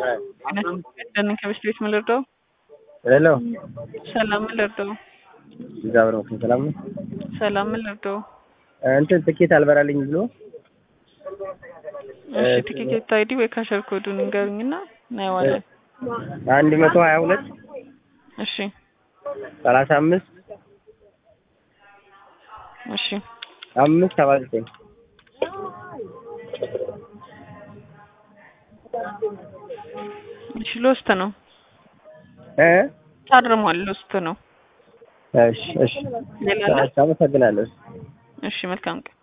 ደህና ከበስት ቤት ምን ልርዳው? ሄሎ ሰላም ምን ልርዳው? እግዚአብሔር ይመስገን ሰላም ነው። ሰላም ምን ልርዳው? እንትን ትኬት አልበራልኝ ብሎ እሺ ቲኬት አይዲ ወይ ካሸር ኮዱን ንገሩኝና እናየዋለን። አንድ መቶ ሀያ ሁለት እሺ ሰላሳ አምስት እሺ አምስት ሰባ ዘጠኝ እሺ ሎስት ነው እ ታርሟል። ሎስት ነው። እሺ እሺ ሌላ አለ? አመሰግናለሁ። እሺ መልካም ቀን